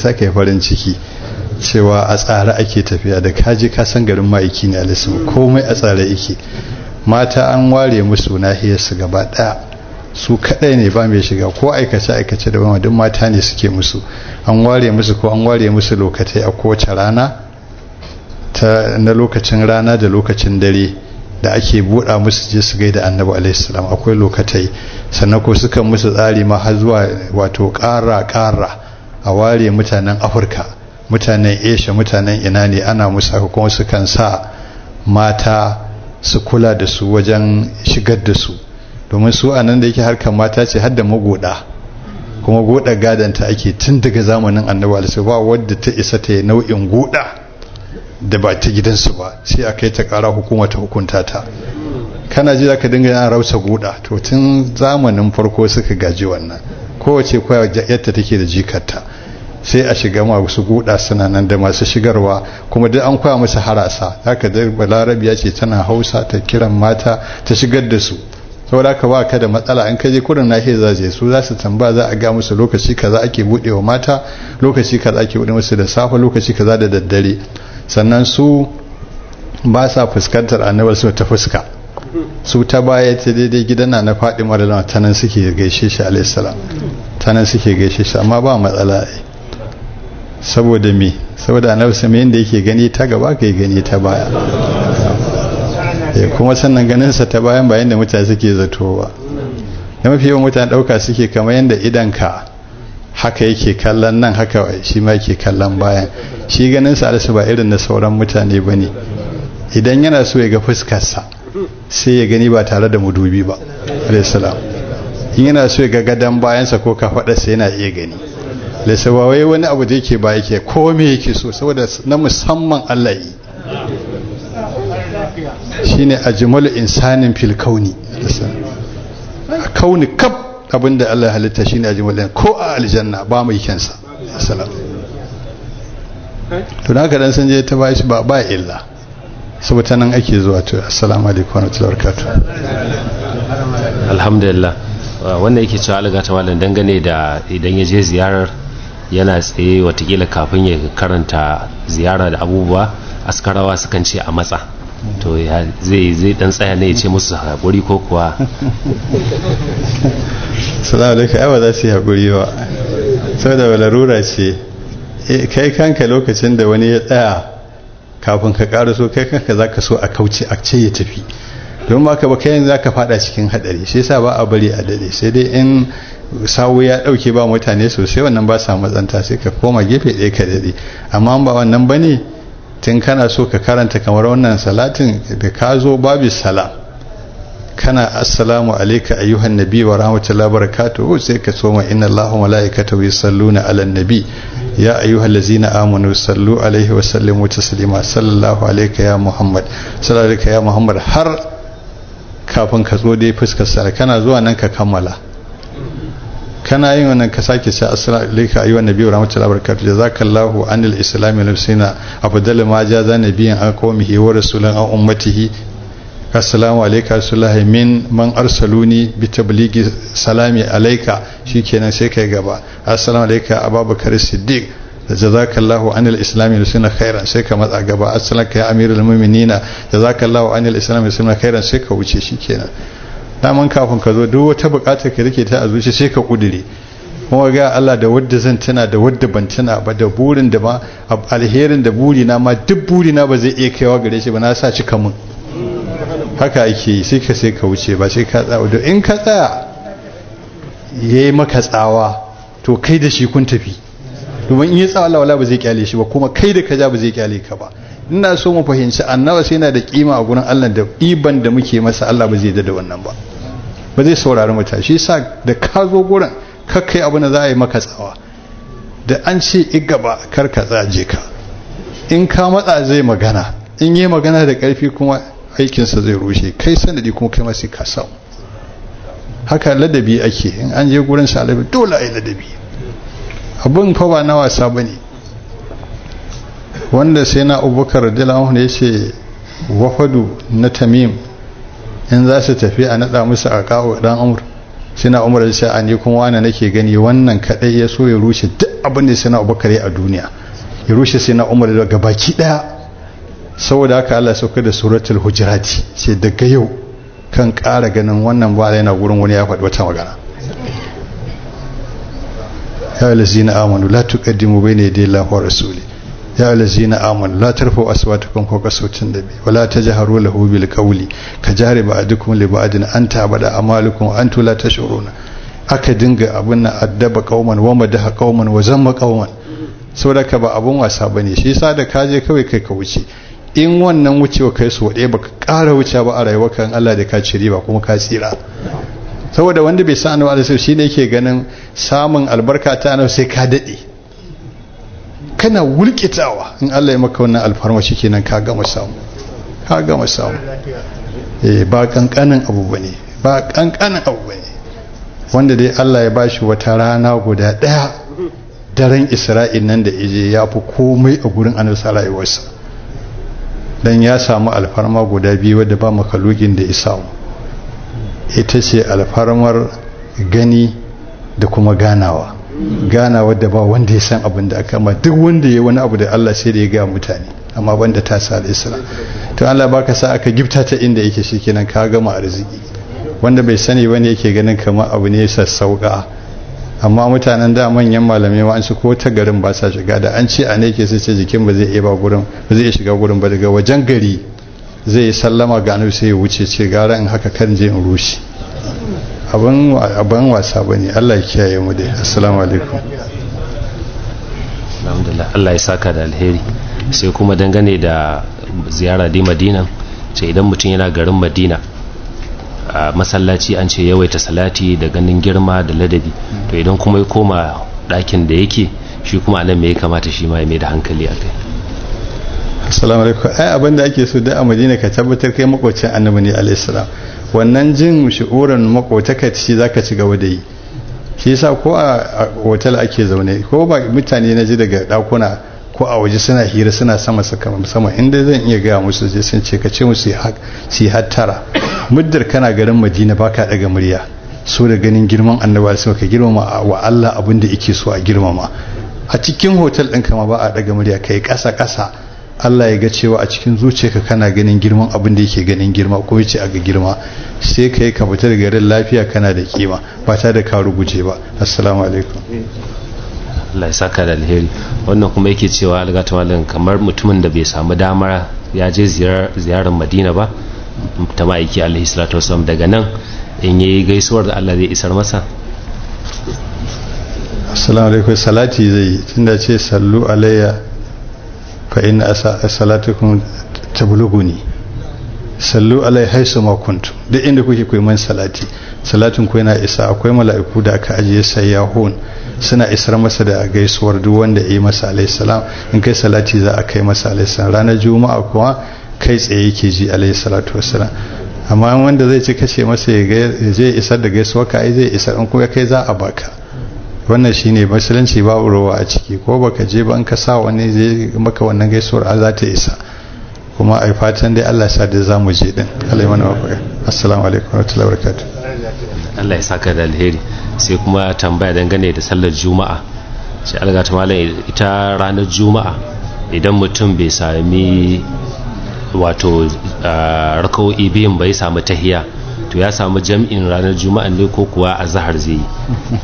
sa ka yi farin ciki cewa a tsare ake tafiya da kaji ka san garin ma'aiki ne alisu komai a tsare yake mata an ware musu nahiyarsu gaba ɗaya su kadai ne ba mai shiga ko aikace aikace da wani duk mata ne suke musu an ware musu ko an ware musu lokatai a kowace rana ta na lokacin rana da lokacin dare da ake buɗa musu je su gaida annabi alaihissalam akwai lokatai sannan ko suka musu tsari ma har zuwa wato ƙara ƙara a ware mutanen afirka mutanen asia mutanen ina ne ana musu haka kuma sukan sa mata su kula da su wajen shigar da su domin su a nan da yake harkar mata ce har da magoda kuma goda gadanta ake tun daga zamanin annabi alaihi ba wadda ta isa ta yi nau'in goda da ba ta gidansu ba sai a kai ta kara hukuma ta hukunta ta kana ji zaka dinga yana rausa goda to tun zamanin farko suka gaji wannan kowace kwaya yadda take da jikarta sai a shiga masu goda suna nan da masu shigarwa kuma duk an koya musu harasa haka da balarabiya ce tana hausa ta kiran mata ta shigar da su saboda ka ba ka da matsala in ka je kurin nahiyar za je su za su tamba za a ga musu lokaci kaza ake bude wa mata lokaci kaza ake bude musu da safe lokaci kaza da daddare sannan su ba sa fuskantar annabar su ta fuska su ta baya ta daidai gidan na na faɗi maralama ta nan suke gaishe shi alaihissalam ta nan suke gaishe shi amma ba matsala saboda me saboda annabi sama yadda yake gani ta gaba ka yi gani ta baya kuma sannan ganinsa ta bayan bayan da mutane suke zato ba da mafi yawan mutane ɗauka suke kamar yadda idanka haka yake kallon nan haka shi ma yake kallon bayan shi ganinsa alisu ba irin na sauran mutane ba ne idan yana so ya ga fuskarsa sai ya gani ba tare da mudubi ba alaihissalam in yana so ya ga gadon bayansa ko kafaɗarsa yana iya gani alaihissalam wai wani abu da yake ba yake ko me yake so saboda na musamman allah yi shine ajmalu insanin fil kauni kauni kaf abinda Allah ya halitta shine ajmalu ko a aljanna ba mai kyansa salam to haka dan san je ta ba shi ba ba illa saboda nan ake zuwa to assalamu alaikum wa rahmatullahi wa barakatuh alhamdulillah wannan yake cewa alga ta malam dangane da idan ya je ziyarar yana tsaye watakila kafin ya karanta ziyara da abubuwa askarawa sukan ce a matsa to zai zai dan tsaya ne ya ce musu haƙuri ko kuwa salamu alaikum ai ba za su yi haƙuri ba saboda larura ce kai kanka lokacin da wani ya tsaya kafin ka ƙara so kai kanka za ka so a kauce a ce ya tafi don ba ka ba kai za ka fada cikin haɗari shi yasa ba a bari a dade sai dai in sawu ya ɗauke ba mutane sosai wannan ba sa matsanta sai ka koma gefe ɗaya ka dade amma ba wannan ba ne tun kana so ka karanta kamar wannan salatin da ka zo babu salam kana assalamu alayka ayyuhan nabi wa rahmatullahi wa barakatuhu sai ka soma inna allaha wa malaikatahu yusalluna ala nabi ya ayyuhal ladzina amanu sallu alaihi wa sallimu taslima sallallahu alayka ya muhammad sallallahu alayka ya muhammad har kafin ka zo dai fuskar sa kana zuwa nan ka kammala kana yin wannan ka sake ce assalamu alayka ayyuhan nabiyyu rahmatullahi wa barakatuh jazakallahu anil islami nafsina afdal ma jaza nabiyyan an qawmihi wa rasulan an ummatihi assalamu alayka rasulullahi min man arsaluni bi tabligi salami alayka shikenan sai kai gaba assalamu alayka abubakar siddiq jazakallahu anil islami nafsina khairan sai ka matsa gaba assalamu ya amirul mu'minina jazakallahu anil islami nafsina khairan sai ka wuce shikenan daman kafin ka zo duk wata bukatar ka rike ta a zuci sai ka kudure kuma ga Allah da wadda zan tuna da wadda ban tuna ba da burin da ma alherin da buri na ma duk buri na ba zai iya kaiwa gare shi ba na sa cika mun haka ake yi sai ka sai ka wuce ba sai ka tsaya in ka tsaya yayi maka tsawa to kai da shi kun tafi domin in yi tsawa Allah wala ba zai kyale shi ba kuma kai da ka ja ba zai kyale ka ba ina so mu fahimci annaba sai yana da kima a gurin Allah da iban da muke masa Allah ba zai da wannan ba ba zai saurari mutane shi yasa da ka zo gurin kakkai abu na za a yi maka tsawa da an ce igaba kar ka tsaje ka in ka matsa zai magana in yi magana da karfi kuma aikinsa zai rushe kai sanadi kuma kai masu ka samu haka ladabi ake in an je gurin sa alabi dole a yi ladabi abin fa ba na wasa ba ne wanda sai na abubakar radiyallahu ya ce wafadu na tamim in za su tafi a naɗa musu a kawo ɗan amur sai na umar sai a ni kuma wani nake gani wannan kaɗai ya so ya rushe duk abin da sai na abubakar a duniya ya rushe sai na umar daga baki daya saboda haka Allah sauka da suratul hujurati ce daga yau kan ƙara ganin wannan ba yana gurin wani ya faɗi wata magana ya alazina amanu la tuqaddimu bayna yaday Allahi wa rasuli ya alazina amanu la tarfa'u aswatakum fawqa sawti nabi wa la tajharu lahu bil qawli ka jahri ba'dukum li ba'din an ta'bada amalukum wa antum la tash'uruna aka dinga abun nan addaba qauman wa madaha qauman wa zamma qauman saboda ka ba abun wasa bane shi yasa da kaje kawai kai ka wuce in wannan wucewa kai su waɗe baka ƙara wuce ba a rayuwa kan Allah da ka ci riba kuma ka tsira saboda wanda bai san annabi alaihi shi ne yake ganin samun albarka ta annabi sai ka dade kana wulkitawa in Allah ya maka wannan alfarma shikenan ka gama samu ka gama samu eh ba kankanin abu bane ba kankanin abu bane wanda dai Allah ya bashi wata rana guda daya daren Isra'il nan da ije ya fi komai a gurin annabi sallallahu dan ya samu alfarma guda biyu wadda ba makalugin da ya samu ita ce alfarmar gani da kuma ganawa ganawa da ba wanda ya san abin da aka ma duk wanda ya wani abu da Allah sai da ya gaya mutane amma banda ta sa isra to Allah baka sa aka gifta ta inda yake shikenan ka gama arziki wanda bai sani bane yake ganin kamar abu ne sassauka amma mutanen da manyan malamai ma an su ko ta garin ba sa shiga da an ce a ne ke sai ce jikin ba zai iya ba gurin ba zai iya shiga gurin ba daga wajen gari zai sallama ga annabi sai ya wuce ce gara in haka kan je in rushe abin abin wasa bane Allah ya kiyaye mu dai assalamu alaikum alhamdulillah Allah ya saka da alheri sai kuma dangane da ziyara di Madina ce idan mutum yana garin Madina a masallaci an ce yawaita salati da ganin girma da ladabi to idan kuma ya koma ɗakin da yake shi kuma anan me ya kamata shi ma ya mai da hankali a kai assalamu alaikum ai abin da ake so da a madina ka tabbatar kai makwacin annabi ne alaihi salam wannan jin shi'uran makwataka shi zaka ci gaba da yi shi yasa ko a hotel ake zaune ko ba mutane na ji daga dakuna ko a waje suna hira suna sama sama inda zan iya gaya musu je sun ce ka ce musu su hattara muddar kana garin madina baka daga murya so da ganin girman annabi sai ka girmama wa Allah abin da yake so a girmama a cikin hotel ɗin kama ba a daga murya kai ƙasa ƙasa Allah ya ga cewa a cikin zuciyarka kana ganin girman abin da yake ganin girma ko yace a ga girma sai kai ka fita daga garin lafiya kana da kima ba ta da ka ruguje ba assalamu alaikum Allah ya saka da alheri wannan kuma yake cewa algata malam kamar mutumin da bai samu damar ya je ziyarar Madina ba ta ma'aiki alaihi salatu wasallam daga nan in yi gaisuwar da Allah zai isar masa assalamu alaikum salati zai tunda ce sallu alayya fa inna salatukum tablughuni sallu alai haisu ma kuntum duk inda kuke koyi man salati salatin ku yana isa akwai mala'iku da aka ajiye sayyahun suna isar masa da gaisuwar duk wanda yi masa alaihi salam in kai salati za a kai masa alaihi salam ranar juma'a kuwa kai tsaye yake ji alaihi salatu wassalam amma wanda zai ci kace masa ya je isar da gaisuwa ka ai zai isar in kuma kai za a baka wannan shine musulunci babu ruwa a ciki ko baka je ba in ka sa wani zai maka wannan gaisuwar a za ta isa kuma ai fatan dai Allah sa da zamu je din Allah ya mana wafaka assalamu alaikum wa rahmatullahi wa barakatuh Allah ya saka da alheri sai kuma tambaya dangane da sallar juma'a sai alga ta malam ita ranar juma'a idan mutum bai sami wato raka'o'i biyun bai samu tahiya to ya samu jam'in ranar juma'a ne ko kuwa a zahar zai yi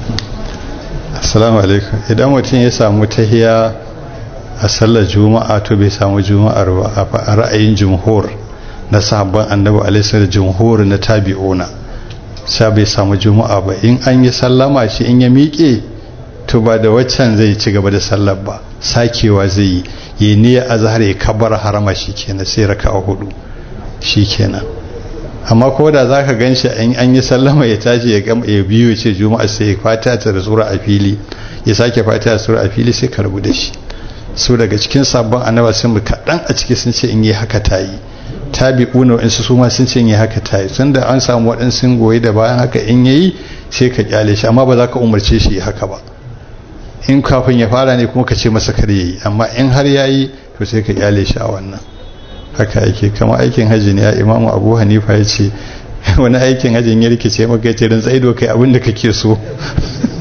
assalamu alaikum idan mutum ya samu tahiya a sallar juma'a to bai samu juma'ar ba a ra'ayin jumhur na sahabban annabi alaihi da jumhur na tabi'una sha bai samu juma'a ba in an yi sallama shi in ya miƙe to ba da waccan zai ci gaba da sallar ba sakewa zai yi yi niyyar azhar ya kabar harama shi kenan sai raka'a hudu shi kenan amma ko da zaka ganshi in an yi sallama ya tashi ya gama ya biyo ce juma'a sai ya fata ta da sura a fili ya sake fata da sura a fili sai ka rubu da shi su daga cikin sabon annaba sun bi kaɗan a ciki sun ce in yi haka ta yi tabi'una wa'insu su ma sun ce in yi haka ta yi tun da an samu waɗansu goyi da bayan haka in yayi sai ka kyale shi amma ba za ka umarce shi haka ba in kafin ya fara ne kuma ka ce masa kar yayi amma in har yayi to sai ka kyale shi a wannan haka yake kama aikin hajji ne ya imamu abu hanifa ya ce wani aikin hajjin ya rikice maka ce rin tsaido kai abin da kake so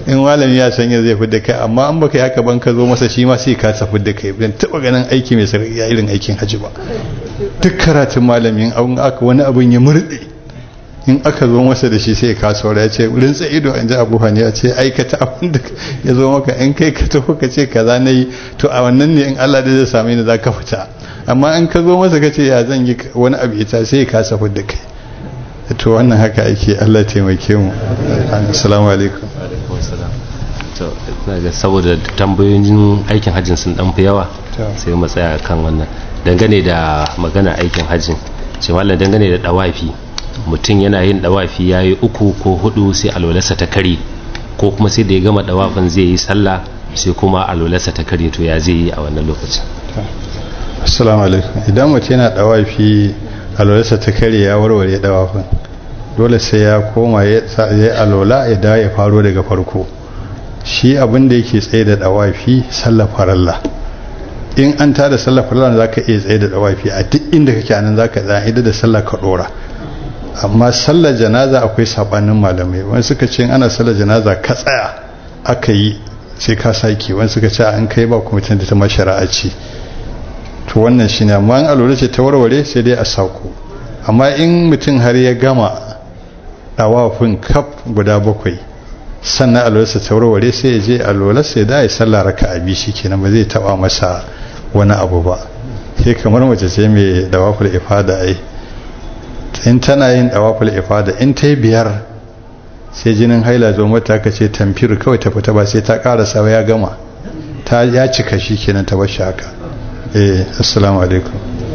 in malami ya sanya zai fi da kai amma an baka haka ban ka zo masa shi ma sai ka tafi da kai ban taba ganin aiki mai sarki ya irin aikin haji ba duk karatun malamin an aka wani abun ya murde in aka zo masa da shi sai ka saura ya ce wurin ido an ji abu ya ce aikata abin da ya zo maka in kai ka tafi ka ce kaza na yi to a wannan ne in Allah da zai same ni za ka fita amma in ka zo masa ka ce ya zan yi wani abu ita sai ka safi da kai to wannan haka ake Allah taimake mu assalamu alaikum to ga saboda tambayoyin aikin hajjin sun dan fi yawa sai mu tsaya kan wannan dangane da magana aikin hajjin ce wallan dangane da dawafi mutum yana yin dawafi yayi uku ko hudu sai alwalarsa ta kare ko kuma sai da ya gama dawafin zai yi sallah sai kuma alwalarsa ta kare to ya zai yi a wannan lokacin assalamu alaikum idan mutum yana dawafi alwalarsa ta kare ya warware dawafin dole sai ya koma ya alola ya dawo ya faro daga farko shi abin da yake tsaye da dawafi sallar faralla in an tada sallar faralla za ka iya tsaye da dawafi a duk inda kake anan za ka tsaye da sallar ka dora amma sallar janaza akwai sabanin malamai wani suka ce ana sallar janaza ka tsaya aka yi sai ka sake wani suka ce an kai ba kuma da ta mashara'a ce to wannan shine amma an alura ce ta warware sai dai a sako amma in mutum har ya gama dawafin kaf guda bakwai sannan alwalarsa ta warware sai ya je alwalarsa ya da sallah raka a bishi kenan ba zai taba masa wani abu ba sai kamar mace ce mai dawaful ifada ai in tana yin dawaful ifada in ta yi biyar sai jinin haila zo mata ka ce tamfir kawai ta fita ba sai ta karasa ya gama ta ya cika shi kenan ta bashi haka eh assalamu alaikum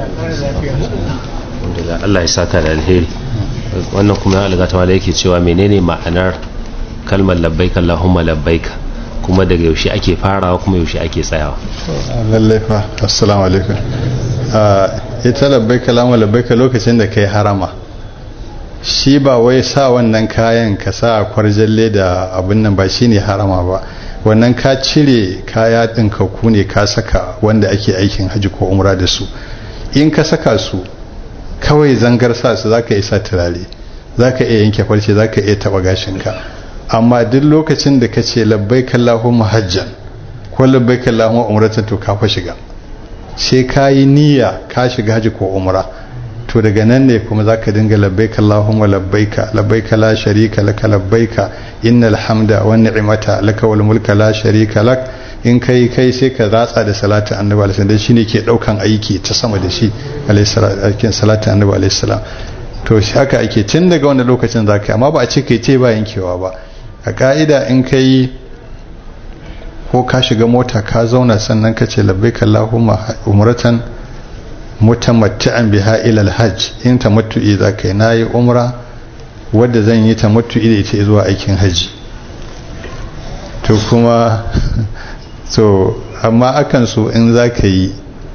Allah ya saka da alheri wannan kuma ya algata wala yake cewa menene ma'anar kalmar labbaik Allahumma labbaik kuma daga yaushe ake farawa kuma yaushe ake tsayawa lallai fa assalamu alaikum ita labbaik Allahumma labbaik lokacin da kai harama shi ba wai sa wannan kayan ka sa kwarjalle da abin nan ba shine harama ba wannan ka cire kaya ɗin ku ne ka saka wanda ake aikin haji ko umra da su in ka saka su kawai zangar sa su zaka isa turare zaka iya yanke farce zaka iya taba gashinka amma duk lokacin da ka ce labbaik Allahumma hajjan ko labbaik Allahumma umratan to ka fa shiga sai ka yi niyya ka shiga haji ko umra to daga nan ne kuma zaka dinga labbaik Allahumma labbaika labbaika la sharika laka labbaika innal hamda wan ni'mata laka wal mulka la sharika lak in kai kai sai ka ratsa da salatu annabi alaihi salam shine ke daukan aiki ta sama da shi alaihi salatu annabi alaihi salam to shi haka ake tun daga wannan lokacin zaka amma ba a ce kai ce ba yankewa ba a ka'ida in kai ko ka shiga mota ka zauna sannan ka ce labbaika Allahumma umratan mutamatti'an biha ila alhajj in tamattu'i zaka yi nayi umra wadda zan yi tamattu'i da ita zuwa aikin haji to kuma so amma akan so in zaka yi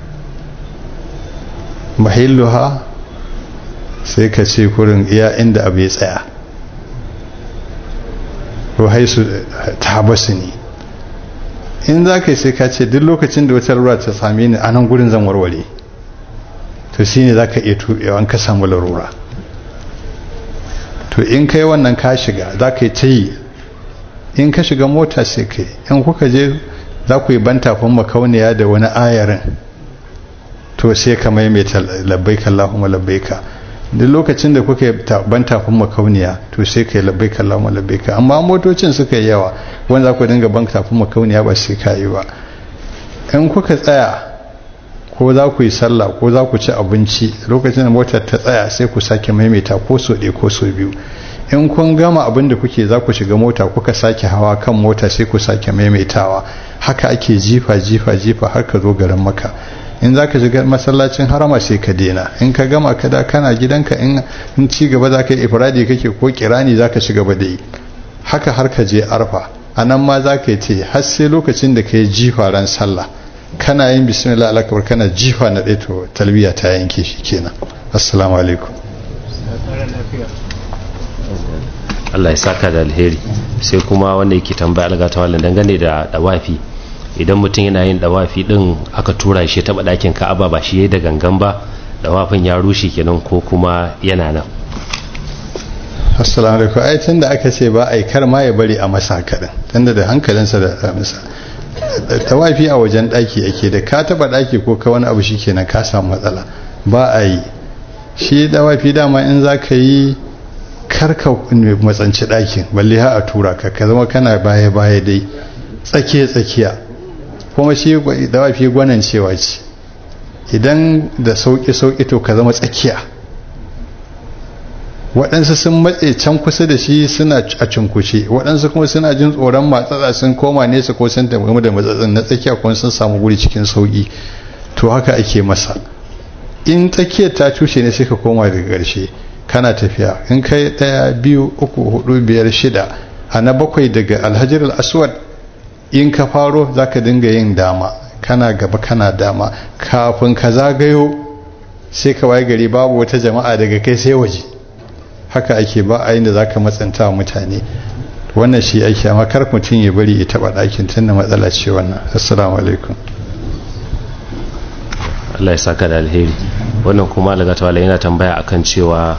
mahilluha sai ka ce kurin iya inda abu ya tsaya ko haisu ta basu ne in za ka yi sai ka ce duk lokacin da wata ruwa ta same ni a nan gurin zan warware to shi ne za ka iya tuɓewa an ka samu larura to in kai wannan ka shiga za ka yi ta yi in ka shiga mota sai ka yi in kuka je za ku yi bantafin makauniya da wani ayarin to sai ka maimaita labbaika Allahumma labbaika duk lokacin da kuka yi bantafin makauniya to sai ka yi labbaika Allahumma labbaika amma motocin suka yi yawa wanda za ku dinga bantafin makauniya ba sai ka yi ba in kuka tsaya ko za ku yi sallah ko za ku ci abinci lokacin da motar ta tsaya sai ku sake maimaita ko so ɗaya ko so biyu in kun gama abin da kuke za ku shiga mota kuka sake hawa kan mota sai ku sake maimaitawa haka ake jifa jifa jifa har ka zo garin maka in za ka shiga masallacin harama sai ka dena in ka gama ka da kana gidanka in ci gaba za ka yi ifradi kake ko kirani za ka shiga ba da yi haka har ka je arfa a nan ma za ka yi ce har sai lokacin da ka yi jifa ran sallah kana yin bismillah alakabar kana jifa na ɗaya to talbiya ta yanke shi kenan assalamu alaikum Allah ya saka da alheri sai kuma wanda yake tambaya algata wallan dangane da dawafi idan mutum yana yin dawafi din aka tura shi taba dakin Ka'aba ba shi yayi da gangan ba dawafin ya rushe kenan ko kuma yana nan assalamu alaikum ai tun da aka ce ba a yi kar ma ya bari a masa kaɗan tunda da hankalinsa da masa tawafi a wajen ɗaki ake da ka taɓa ɗaki ko ka wani abu shi kenan ka samu matsala ba a yi shi tawafi dama in za ka yi karka matsanci ɗakin balle ha a tura ka ka zama kana baya baya dai tsakiya tsakiya kuma shi tawafi gwanan cewa ce idan da sauƙi sauƙi to ka zama tsakiya waɗansu sun matse can kusa da shi suna a cinkushe waɗansu kuma suna jin tsoron matsatsa sun koma nesa ko sun tafi da matsatsin na tsakiya kuma sun samu guri cikin sauƙi to haka ake masa in tsakiyar ta cushe ne sai ka koma daga ƙarshe kana tafiya in kai ɗaya biyu uku hudu biyar shida a na bakwai daga alhajar aswad in ka faro za ka dinga yin dama kana gaba kana dama kafin ka zagayo sai ka waye gari babu wata jama'a daga kai sai waje haka ake ba a da za ka matsanta wa mutane wannan shi ake amma kar mutum ya bari ya taɓa ɗakin tun da matsala ce wannan assalamu alaikum Allah ya saka da alheri wannan kuma daga tawala yana tambaya akan cewa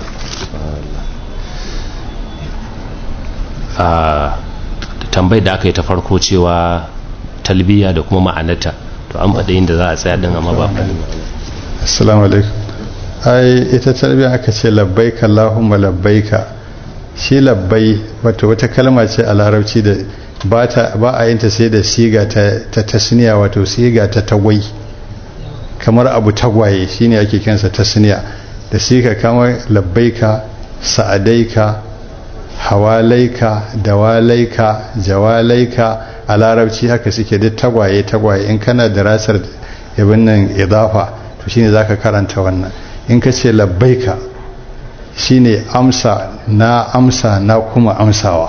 a tambayar da aka yi ta farko cewa talbiya da kuma ma'anata to an faɗa inda za a tsaya din amma ba faɗi assalamu alaikum ai ita talbiya aka ce labbaika allahumma labbaika shi labbai wato wata kalma ce a larabci da ba a yin ta sai da siga ta tasniya wato siga ta tagwai kamar abu tagwaye shine ake kinsa tasniya da siga kamar labbaika sa'adaika hawalaika dawalaika jawalaika a larabci haka suke duk tagwaye tagwaye in kana da rasar yabin nan idafa to shine zaka karanta wannan in ka ce labbaika shine amsa na amsa na kuma amsawa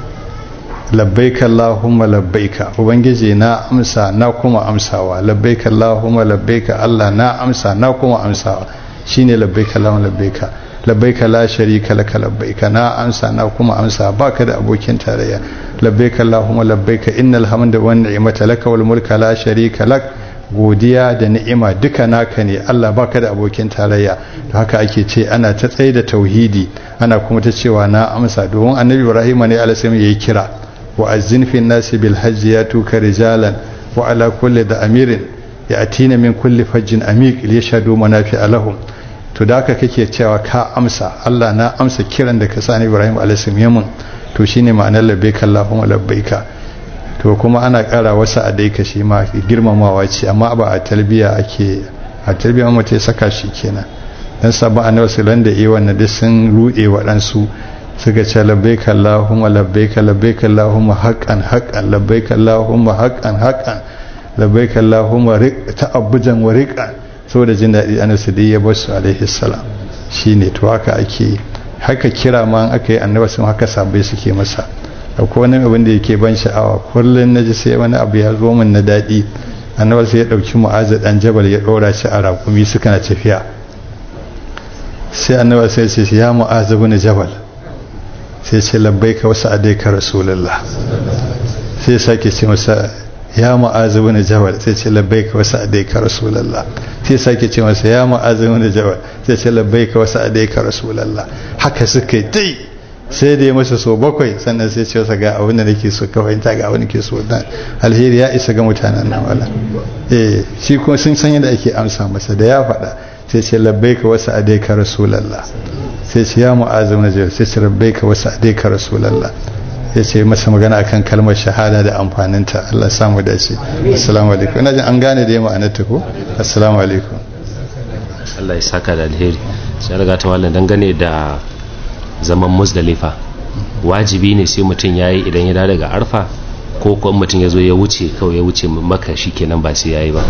labbaika Allahumma labbaika ubangiji na amsa na kuma amsawa labbaika Allahumma labbaika Allah na amsa na kuma amsawa shine labbaika Allahumma labbaika labbaika la sharika laka labbaika na amsa na kuma amsa baka da abokin tarayya labbaika Allahumma labbaika innal hamda wan ni'mata laka wal mulka la sharika lak godiya da ni'ima duka naka ne Allah baka da abokin tarayya to haka ake ce ana ta tsaye da tauhidi ana kuma ta cewa na amsa domin annabi Ibrahim ne alaihi yayi kira wa azzin fi nasi bil hajji yatuka rijalan wa ala kulli da amirin yatina min kulli fajjin amiq liyashhadu manafi'a lahum to da haka kake cewa ka amsa Allah na amsa kiran da ka sani Ibrahim alaihi yamun to shine ma'anar labbaika Allahumma labbaika to kuma ana kara wasu a dai shi ma girmamawa ce amma ba a talbiya ake a talbiya mu ta saka shi kenan dan sabon annabi sallallahu da iya wannan duk sun rude waɗansu suka ce labbaika Allahumma labbaika labbaika Allahumma haqqan haqqan labbaika Allahumma haqqan haqqan labbaika Allahumma ta'abbujan wa riqan saboda jin daɗi annabi da ya basu alaihi salam shine to haka ake haka kira ma aka yi annabi sun haka sabai suke masa akwai wani abin da yake ban sha'awa kullum na ji sai wani abu ya zo min na daɗi annabi sai ya ɗauki mu'azu ɗan jabal ya ɗora shi a raƙumi suka na tafiya sai annabi sai ce ya mu'azu bin jabal sai ce labbaika wasu adaika rasulullah sai sake ce masa ya mu'azu bin jabal sai ce labbaika wasu adaika rasulullah sai sake ce masa ya mu'azu bin jabal sai ce labbaika wasu adaika rasulullah haka suka yi dai sai da ya masa so bakwai sannan sai ce ga abin da nake so ka fahimta ga abin da ke so dan alheri ya isa ga mutanen nan wala eh shi kuma sun san yadda ake amsa masa da ya faɗa sai ce labbaika wasu adaika rasulullah sai ce ya mu'azzim na sai ce labbaika wasu adaika rasulullah ya ce masa magana akan kalmar shahada da amfaninta Allah samu dace assalamu alaikum ina jin an gane da ma'anar ta ko assalamu alaikum Allah ya saka da alheri sai riga ta wallan dangane da zaman musdalifa wajibi ne sai mutum ya yi idan ya da daga arfa ko kuma mutum ya zo ya wuce kawai ya wuce maka shi kenan ba sai ya yi ba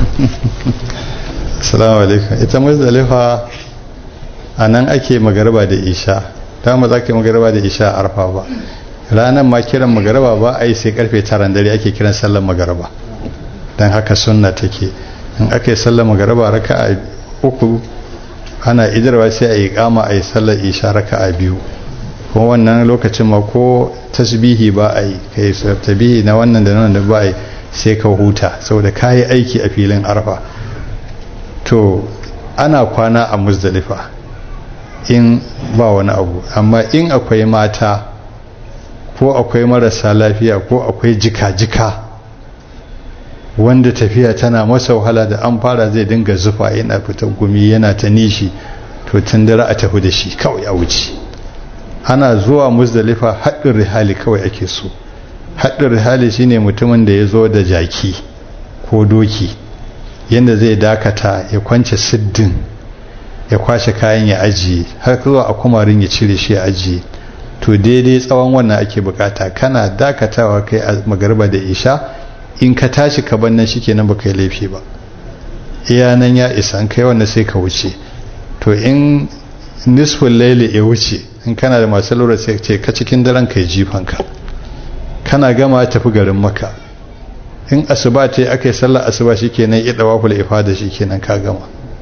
assalamu alaikum ita musdalifa a nan ake magaraba da isha ta ma za ka yi magaraba da isha a arfa ba ranar ma kiran magaraba ba a yi sai karfe taran dare ake kiran sallar magaraba don haka sunna take in aka yi sallar magaraba raka a uku ana idarwa sai a yi kama a yi sallar isha raka a biyu kuma wannan lokacin ma ko tasbihi ba a yi ka yi tabihi na wannan da nan da ba a yi sai ka huta saboda ka yi aiki a filin arfa to ana kwana a muzdalifa in ba wani abu amma in akwai mata ko akwai marasa lafiya ko akwai jika-jika wanda tafiya tana masa wahala da an fara zai dinga zufa yana fitar gumi yana ta nishi to tun dare a tafi da shi kawai a wuce ana zuwa musdalifa haɗin rihali kawai ake so haɗin rihali shine mutumin da ya zo da jaki ko doki yadda zai dakata ya kwance siddin ya kwashe kayan ya ajiye har zuwa a kumarin ya cire shi ya ajiye to daidai tsawon wannan ake bukata kana dakatawa kai a magarba da isha in ka tashi ka bannan shi kenan ba kai laifi ba iya nan ya isa kai wannan sai ka wuce to in nisfin laili ya wuce in kana da masu lura sai ce ka cikin daren kai jifanka kana gama tafi garin maka in asuba ta aka yi sallar asuba shi kenan ya dawa kula ifada shi kenan ka gama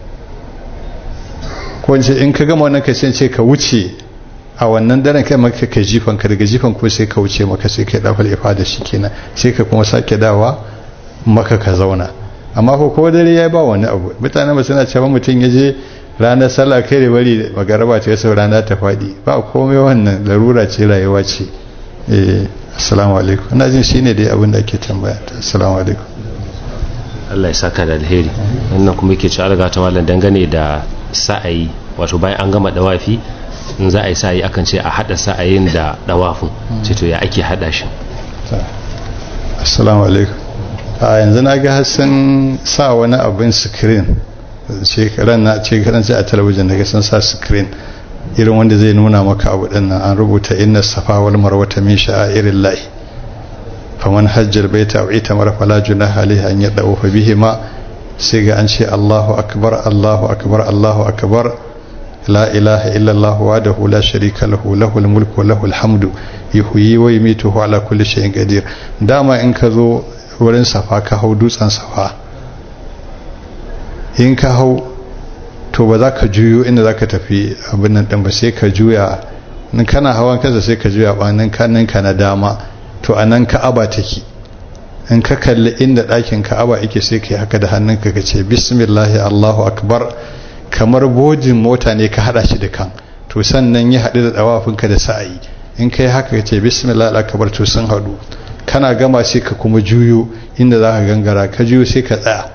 ko in ka gama wannan ka ce ka wuce a wannan daren kai maka ka jifan ka daga jifan ko sai ka wuce maka sai kai dafa ifada shi kenan sai ka kuma sake dawa maka ka zauna amma ko ko dare ya ba wani abu mutane ba suna cewa mutum ya je ranar sallah kai da bari magaraba ta yasa rana ta faɗi ba komai wannan larura ce rayuwa ce eh assalamu alaikum ina jin shine dai abin da ake tambaya assalamu alaikum Allah ya saka da alheri wannan kuma yake ci alga ta mallan dangane da sa'ayi wato bayan an gama dawafi in za a yi sa'ayi akan ce a hada sa'ayin da dawafin ce to ya ake hada shi assalamu alaikum a yanzu na ga sun sa wani abin screen shekaran na shekaran sai a talabijin daga sun sa screen irin wanda zai nuna maka abu din nan an rubuta inna safa wal marwata min sha'irin lahi faman hajjar baita wa ita mara fala junaha alaihi an yadawu fa bihi ma sai ga an ce Allahu akbar Allahu akbar Allahu akbar la ilaha illa Allah wahdahu la sharika lahu lahul mulku wa lahul hamdu yuhyi wa yumitu ala kulli shay'in qadir dama in ka zo wurin safa ka hau dutsen safa in ka hau to ba za ka juyo inda za ka tafi abin nan ɗin ba sai ka juya in kana hawan kansa sai ka juya ɓanin kaninka na dama to a nan ka'aba take in ka kalli inda ɗakin ka'aba yake sai ka yi haka da hannunka ka ce bismillahi allahu akbar kamar bojin mota ne ka haɗa shi da kan to sannan ya haɗu da ɗawafinka da sa'ayi in ka yi haka ka ce bismillahi akbar to sun haɗu kana gama sai ka kuma juyo inda za ka gangara ka juyo sai ka tsaya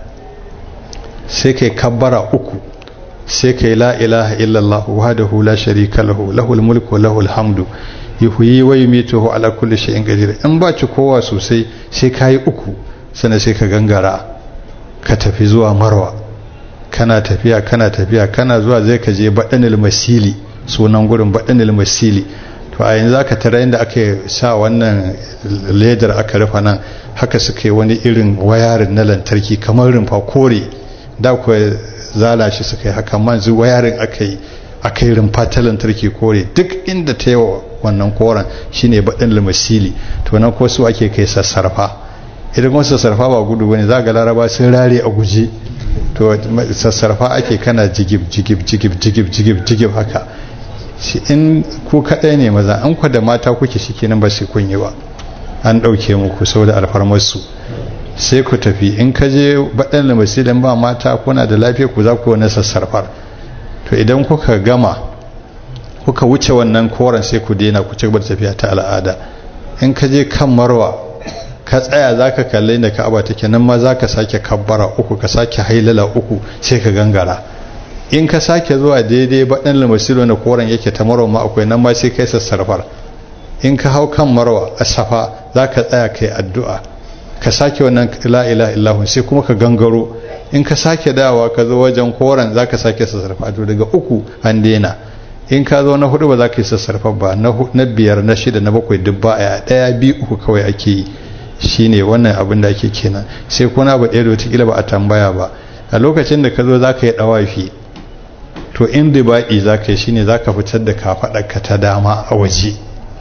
sai kai kabbara uku sai kai la ilaha illallah wahdahu la sharika lahu lahul mulku wa lahul hamdu yuhyi wa yumitu ala kulli shay'in qadir in ba ci kowa sosai sai kai uku sannan sai ka gangara ka tafi zuwa marwa kana tafiya kana tafiya kana zuwa zai ka je badanil masili sunan gurin badanil masili to a yanzu aka tara inda aka sa wannan ledar aka rufa nan haka suka yi wani irin wayarin na lantarki kamar rumfa kore da kuwa zala shi suka yi haka manzu wayarin aka yi aka yi rumfa ta lantarki kore duk inda ta yi wannan koren shine baɗin limasili to nan ko su ake kai sassarfa idan kuma sassarfa ba gudu bane za ga laraba sun rare a guje to sassarfa ake kana jigib jigib jigib jigib jigib jigib haka shi in ku kaɗai ne maza an ku da mata kuke shi kenan ba sai kun yi ba an ɗauke muku saboda alfarmarsu sai ku tafi in ka je baɗin da masilin ba mata kuna da lafiya ku za ku wani sassarfar to idan kuka gama kuka wuce wannan koren sai ku daina ku ci gaba da tafiya ta al'ada in ka je kan marwa ka tsaya za ka kalli da ka'aba take nan ma za ka sake kabbara uku ka sake hailala uku sai ka gangara in ka sake zuwa daidai baɗin lamasilo na koren yake ta marwa ma akwai nan ma sai kai sassarfar in ka hau kan marwa a safa za ka tsaya kai addu'a ka sake wannan la ilaha illahu sai kuma ka gangaro in ka sake dawa ka zo wajen koren za ka sake sassarfa to daga uku an daina in ka zo na hudu ba za ka yi sassarfa ba na biyar na shida na bakwai duk ba a daya biyu uku kawai ake yi shine wannan abin da ake kenan sai kuna ba ɗaya da wata ba a tambaya ba a lokacin da ka zo za ka yi ɗawafi to in dibaɗi za ka yi shine za ka fitar da kafaɗarka ta dama a waje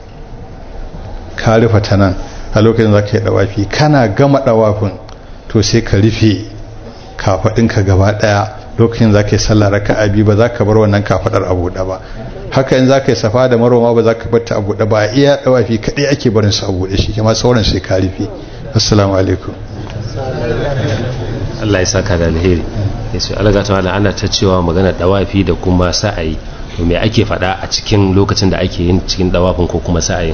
ka rufe ta nan a lokacin za ka yi ɗawafi kana gama ɗawafin to sai ka rufe kafaɗinka gaba ɗaya lokacin za ka yi sallah raka abi ba za ka bar wannan kafaɗar a buɗe ba haka in za ka yi safa da maroma ba za ka bar ta a buɗe ba a iya ɗawafi kaɗai ake barin su a buɗe shi kuma sauran sai ka rufe assalamu alaikum Allah ya saka da alheri ya ce alga ta wala ana ta cewa magana dawafi da kuma sa'ayi to me ake faɗa a cikin lokacin da ake yin cikin dawafin ko kuma sa'ayin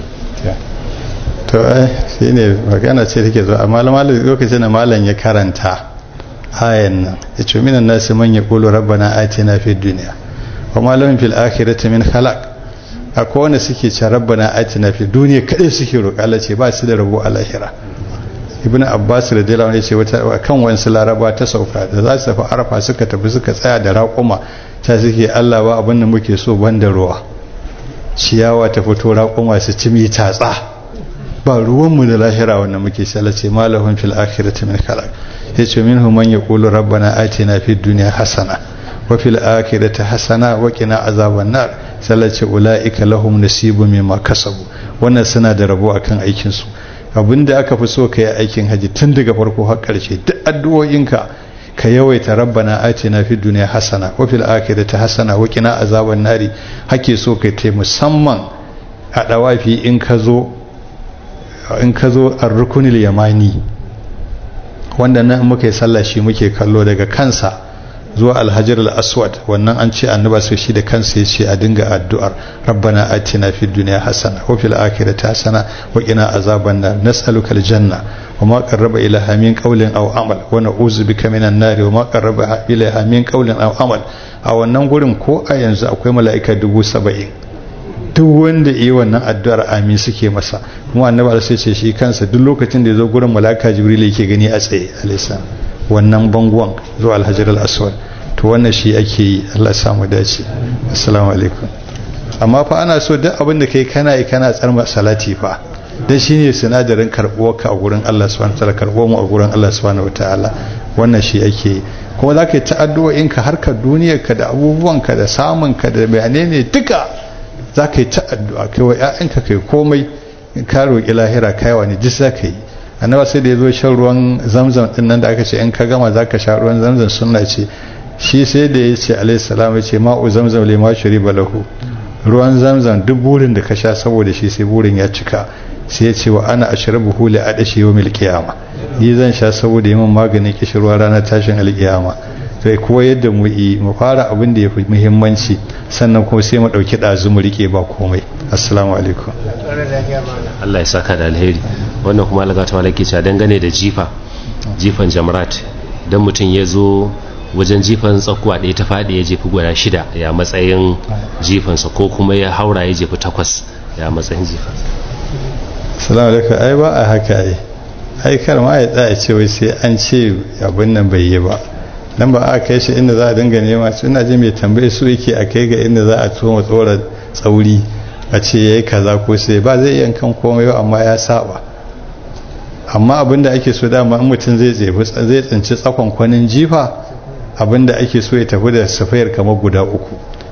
to ai shi ne magana ce take zo amma lokacin da malam ya karanta ayan nan ya ce minan nasi man ya kulu rabbana atina fid dunya wa ma lahum fil akhirati min khalaq akwai wanda suke ce rabbana atina fid dunya kadai suke roƙa Allah ce ba su da rabo a lahira ibn abbas radiyallahu anhu ya ce wata kan wasu laraba ta sauka da za su tafi arafa suka tafi suka tsaya da raƙuma ta suke Allah ba abin da muke so banda ruwa ciyawa ta fito raƙuma su ci mi tatsa ba ruwanmu da lahira wanda muke salace malahun fil akhirati min khalaq yace minhum man yaqulu rabbana atina fid dunya hasana wa fil akhirati hasana wa qina azaban nar salace ulaika lahum nasibun mimma kasabu wannan suna da rabo akan aikin su abinda aka fi so kai aikin haji tun daga farko har karshe duk addu'o'inka ka yawaita rabbana atina fid dunya hasana wa fil akhirati hasana wa qina azaban nari hake so kai tai musamman a dawafi in ka zo in ka zo a rukunil yamani wanda nan muka yi sallah shi muke kallo daga kansa zuwa alhajar al-aswad wannan an ce annaba sai shi da kansa ya ce a dinga addu'ar rabbana atina fid dunya hasana wa fil akhirati hasana wa qina azaban nar nas'aluka al-janna wa ma qarraba ilaha min qawlin aw amal wa na'udzu bika minan nar wa ma qarraba ilaha min qawlin aw amal a wannan gurin ko a yanzu akwai mala'ika dubu saba'in duk wanda yi wannan addu'ar amin suke masa kuma annabi sai ce shi kansa duk lokacin da ya zo gurin malaka jibril yake gani a tsaye alisa wannan bangon zuwa alhajar al-aswad to wannan shi ake yi Allah ya samu dace assalamu alaikum amma fa ana so duk abin da kai kana yi kana tsarma salati fa dan shine sinadarin karbuwar ka a gurin Allah subhanahu wataala karbuwar mu a gurin Allah subhanahu wataala wannan shi ake yi kuma za ka yi ta'addu'o'in ka harkar duniyar ka da abubuwan ka da samun ka da bayanai ne duka za ka yi ta'addu'a kai wa ‘ya'yanka kai komai ka roƙi lahira kaiwa ne duk za ka yi annaba sai da ya zo shan ruwan zamzam ɗin nan da aka ce in ka gama za ka sha ruwan zamzam suna ce shi sai da ya ce alaihissalam ya ce ma'u zamzam le ma shuri balahu ruwan zamzam duk burin da ka sha saboda shi sai burin ya cika sai ya ce wa ana ashrabu huli a dashi yau mil kiyama ni zan sha saboda yi min maganin kishirwa ranar tashin alkiyama sai kuwa yadda mu yi mu fara abin da ya fi muhimmanci sannan kuma sai mu ɗauki ɗazu mu riƙe ba komai assalamu alaikum Allah ya saka da alheri wannan kuma Allah ta malaki cewa dangane da jifa jifan jamrat dan mutum ya zo wajen jifan tsakuwa ɗaya ta faɗi ya jefi guda shida ya matsayin jifansa ko kuma ya haura ya jefi takwas ya matsayin jifansa assalamu alaikum ai ba a haka ai ai kar ma ya tsaya ce wai sai an ce abin nan bai yi ba nan ba a kai shi inda za a dinga nema suna ji mai tambaye su yake a kai ga inda za a tuma tsora tsauri a ce ya yi kaza ko sai ba zai iya kan komai ba amma ya saba amma abinda ake so dama in mutum zai zai tsinci tsakon kwanin jifa abinda ake so ya tafi da safayar kamar guda uku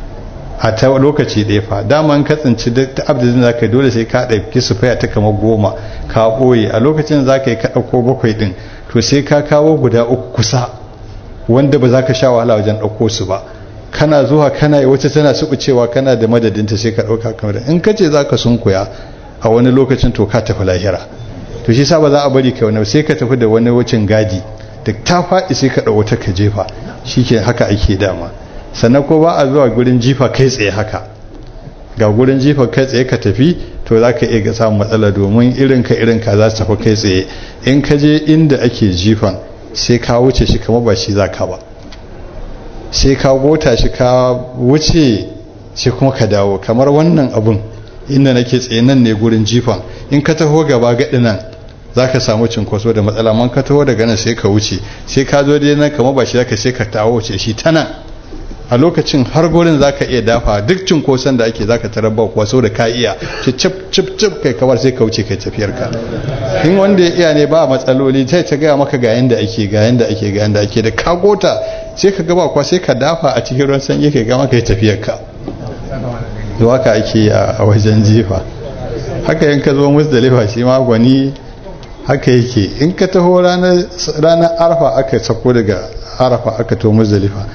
a ta lokaci ɗaya fa dama in ka tsinci duk ta abdin za ka dole sai ka ɗauki sufaya ta kamar goma ka ɓoye a lokacin za ka yi ka ɗauko bakwai ɗin to sai ka kawo guda uku kusa wanda ba za ka sha wahala wajen ɗauko su ba kana zuwa kana yi wacce tana cewa kana da madadinta sai ka ɗauka kamar in ka ce za ka sunkuya a wani lokacin to ka tafi lahira to shi sa ba za a bari ka wani sai ka tafi da wani wucin gadi da ta faɗi sai ka ɗau wata ka jefa shi ke haka ake dama sannan ko ba a zuwa gurin jifa kai tsaye haka ga gurin jifa kai tsaye ka tafi to za ka iya samun matsala domin irin ka irin ka za su tafi kai tsaye in ka je inda ake jifan sai ka wuce shi kamar ba shi za ka ba sai ka gota shi ka wuce sai kuma ka dawo kamar wannan abun inda nake tsaye nan ne gurin jifan in ka taho gaba gaɗi nan za ka samu cinkoso da matsala man ka taho daga nan sai ka wuce sai ka zo dai nan kamar ba shi za ka sai ka tawo wuce shi ta nan a lokacin har gurin za ka iya dafa duk cinkoson da ake za ka tarar ba kuwa da ka iya cip cip cip kai kawar sai ka wuce kai tafiyar ka in wanda ya iya ne ba matsaloli sai ta gaya maka ga yanda ake ga yanda ake ga yanda ake da ka gota sai ka gaba kuwa sai ka dafa a cikin ruwan sanyi kai ga maka tafiyar ka to haka ake a wajen jifa haka in ka zo musdalifa shi ma gwani haka yake in ka taho ranar arfa aka sako daga arafa aka to musdalifa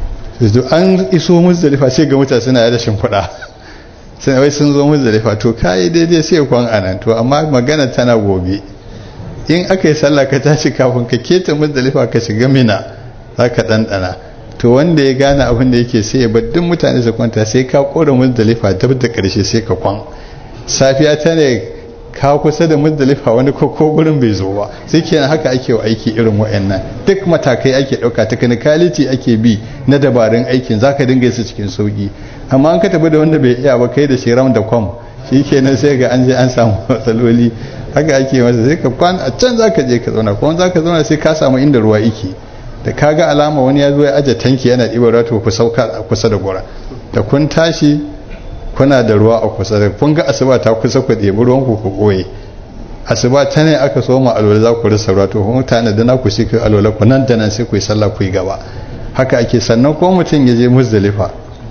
an iso muzdalifa sai ga mutane suna da shimfiɗa sai wai sun zo muzdalifa to kayi daidai sai kwan anan to amma magana tana gobe in aka yi sallah ka tashi kafin ka keta muzdalifa ka shiga mina za ka ɗanɗana to to wanda ya gane abin da yake sai ya bar duk mutane su kwanta sai ka kora muzdalifa dab da karshe sai ka kwan safiya ta ne ka kusa da muzdalifa wani koko gurin bai zo ba sai kenan haka ake wa aiki irin wa'annan duk matakai ake dauka technicality ake bi na dabarun aikin zaka dinga su cikin sauki amma an ka tafi da wanda bai iya ba kai da shi ram da kwam shi kenan sai ga an je an samu matsaloli haka ake masa sai ka kwan a can zaka je ka zauna kuma zaka zauna sai ka samu inda ruwa yake da ka ga alama wani ya zo ya aje tanki yana ɗiba ruwa to ku sauka a kusa da gora da kun tashi kuna da ruwa a kusa da kun ga asuba ta kusa ku ɗebi ruwan ku ku ɓoye asuba ta ne aka soma alwala za ku rasa ruwa to mutane da na ku shi ku alwala ku nan da nan sai ku yi sallah ku yi gaba haka ake sannan ko mutum ya je muzdalifa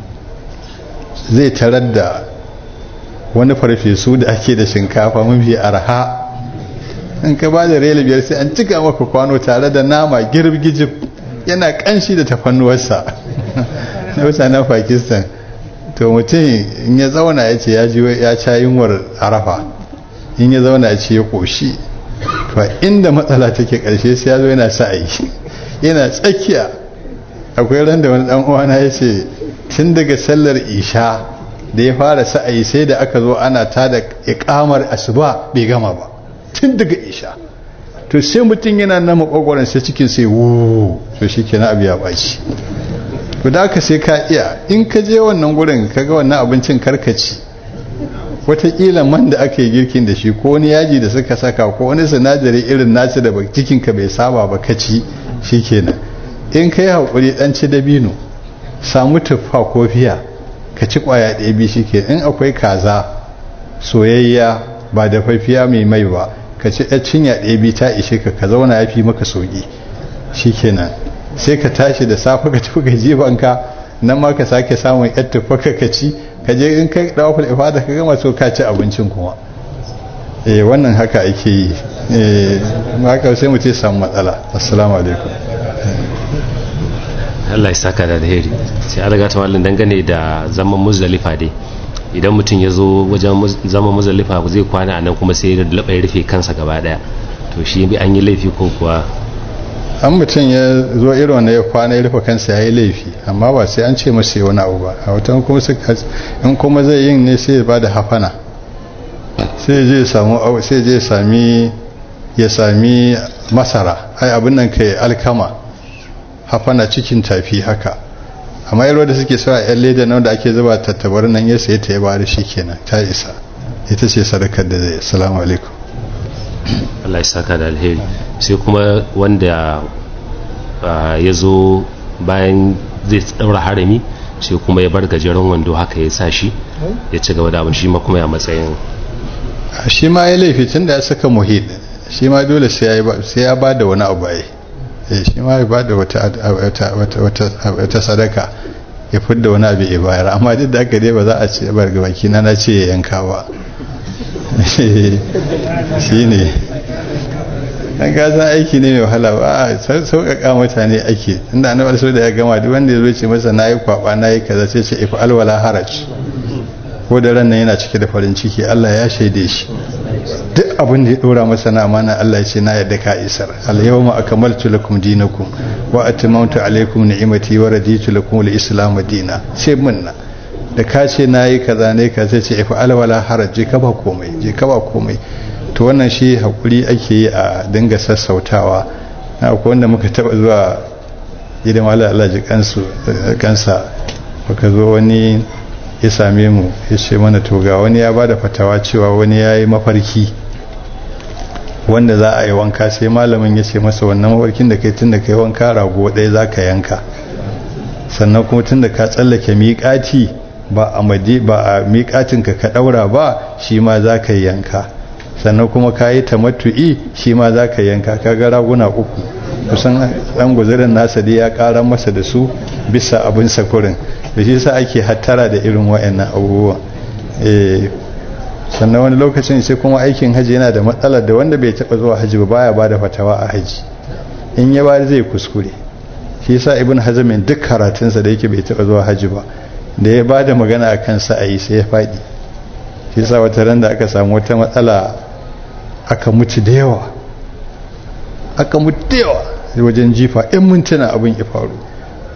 zai tarar da wani farfesu da ake da shinkafa mafi arha in ka ba da rela biyar sai an cika maka kwano tare da nama girgijib yana kanshi da tafannuwarsa na mutanen pakistan to mutum in ya zauna ya ce ya ca yunwar arafa in ya zauna ya ce ya koshi to inda matsala take karshe sai ya zo yana sa'ayi yana tsakiya akwai ran da wani dan uwana ya ce tun daga sallar isha da ya fara sa'ayi sai da aka zo ana ta da ikamar asuba bai gama ba tun daga isha to sai mutum yana na makwagwaron sai cikin sai wuuu to shi ke na abu ya baci to da aka sai ka iya in ka je wannan gurin ka ga wannan abincin karkaci watakila man da aka yi girkin da shi ko wani yaji da suka saka ko wani sinadari irin naci da cikinka bai saba ba ka ci shi kenan in ka yi haƙuri ɗan ci dabino samu tuffa ko fiya ka ci ƙwaya ɗaya biyu shi ke in akwai kaza soyayya ba da fafiya mai mai ba ka ci ɗan cinya ɗaya biyu ta ishe ka ka zauna ya fi maka sauƙi shi kenan sai ka tashi da safe ka tafi gajibanka nan ma ka sake samun yar tuffa ka ci ka je in kai dawaful ifada ka gama so ka ci abincin kuma eh wannan haka ake yi eh haka sai mu ce samu matsala assalamu alaikum Allah ya saka da alheri sai an riga ta wallan dangane da zaman muzdalifa dai idan mutum ya zo wajen zaman muzdalifa zai kwana a nan kuma sai ya labai rufe kansa gaba daya to shi bi an yi laifi ko kuwa an mutum ya zo irin wanda ya kwana ya rufe kansa ya yi laifi amma ba sai an ce masa wani abu ba a watan kuma in kuma zai yin ne sai ya ba da hafana sai je samu sai je sami ya sami masara ai abin nan kai alkama hafana cikin tafi haka amma yaro da suke sa yan leda nan da ake zuba tattabar nan ya sai ta ya bari kenan ta isa ita ce sadakar da zai assalamu alaikum Allah ya saka da alheri sai kuma wanda ya zo bayan zai daura harami sai kuma ya bar gajeren wando haka ya sa shi ya ci gaba da abin shi ma kuma ya matsayin shi ma ya laifi tun da ya saka muhid shi ma dole sai ya ba da wani abu ai shi ma ya ba da wata sadaka ya fidda wani abu ya bayar amma duk da aka dai ba za a ce bar baki na na ce ya yanka ba shi ne an gasan aiki ne mai wahala ba a sauƙaƙa mutane ake inda annabi so da ya gama duk wanda ya zo ce masa nayi kwaba nayi kaza sai ce ifa alwala haraj ko da ran nan yana cike da farin ciki Allah ya shaide shi duk abin da ya dora masa na amana Allah ya ce na yadda ka isar al yawma akmaltu lakum dinakum wa atmamtu alaykum ni'mati wa raditu lakum al-islam dinan sai munna da ka ce nayi kaza ne ka sai ce ifa alwala haraj je ka ba komai je ka ba komai to wannan shi hakuri ake yi a dinga sassautawa na akwai wanda muka taba zuwa gidan wala Allah ji kansu kansa muka zo wani ya same mu ya ce mana to ga wani ya bada fatawa cewa wani ya yi mafarki wanda za a yi wanka sai malamin ya ce masa wannan mafarkin da kai tun da kai wanka rago ɗaya za ka yanka sannan kuma tun da ka tsallake miƙati ba a miƙatinka ka ɗaura ba shi ma za ka yanka sannan kuma ka yi tamattu'i shi ma za ka yanka ka ga raguna uku kusan ɗan guzurin nasa dai ya ƙara masa da su bisa abin sakurin da shi sa ake hattara da irin wa'annan abubuwan sannan wani lokacin sai kuma aikin haji yana da matsalar da wanda bai taɓa zuwa haji ba baya ba da fatawa a haji in ya bari zai kuskure shi sa ibn hazamin duk karatunsa da yake bai taɓa zuwa haji ba da ya ba da magana a kansa a yi sai ya faɗi shi sa wata ran da aka samu wata matsala aka mutu da yawa aka mutu da yawa wajen jifa in mintuna abin ya faru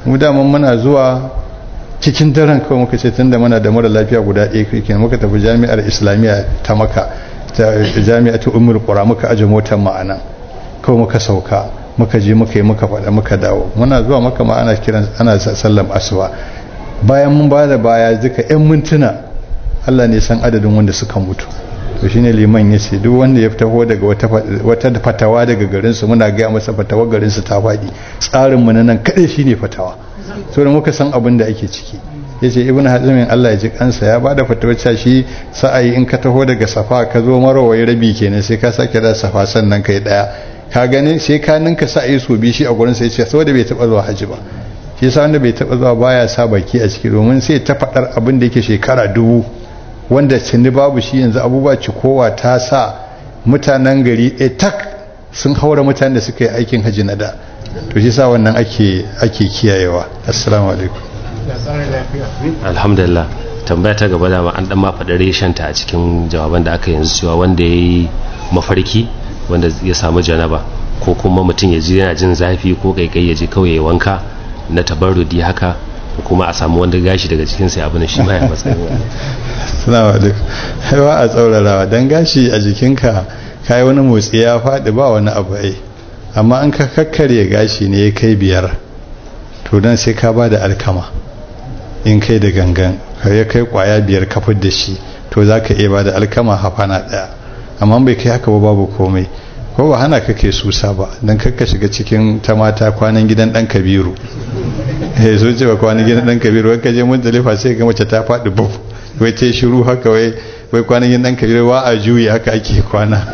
mu daman muna zuwa cikin daren kawai muka ce tunda muna da mara lafiya guda ɗaya kai muka tafi jami'ar islamiyya ta maka jami'a ta umar qura muka aje motar ma'ana kawai muka sauka muka je muka yi muka faɗa muka dawo muna zuwa maka ma ana kiran ana sallam asuba bayan mun ba da baya duka yan mintuna Allah ne san adadin wanda suka mutu to shine liman ya ce duk wanda ya taho daga wata fatawa daga garinsu muna gaya masa fatawa garinsu ta faɗi tsarin mu na nan kaɗai shine fatawa so da muka san abin da ake ciki ya ce ibn hazimin Allah ya ji kansa ya bada fatawar cewa shi sa'ayi in ka taho daga safa ka zo marawai rabi kenan sai ka sake da safa sannan kai daya ka gani sai ka ninka sa'ayi so bi shi a gurin sai ce saboda bai taba zuwa haji ba shi yasa wanda bai taba zuwa baya sa baki a ciki domin sai ta fadar abin da yake shekara dubu wanda cinni babu shi yanzu abubuwa cikowa ta sa mutanen gari ɗaya tak sun haura mutanen da suka yi aikin haji na da to shi sa wannan ake ake kiyayewa assalamu alaikum alhamdulillah tambaya ta gaba da an dan ma faɗi reshenta a cikin jawaban da aka yanzu cewa wanda ya yi mafarki wanda ya samu janaba ko kuma mutum ya ji yana jin zafi ko kaikai ya ji kawai ya wanka na tabarrudi haka ko kuma a samu wanda gashi daga cikin sai abin shi ma ya matsayin assalamu alaikum haiwa a tsaurarawa dan gashi a jikinka kai wani motsi ya faɗi ba wani abu ai amma an ka kakkarye gashi ne ya kai biyar to dan sai ka ba da alkama in kai da gangan ya kai kwaya biyar kafar da shi to za ka iya ba da alkama hafana ɗaya amma bai kai haka ba babu komai ko ba hana ka kai susa ba don kakka shiga cikin ta mata kwanan gidan ɗan kabiru ya zo cewa kwanan gidan ɗan kabiru wai ka je mun dalifa sai ga mace ta faɗi buf wai ta shiru haka wai wai kwanan gidan ɗan kabiru wa a juyi haka ake kwana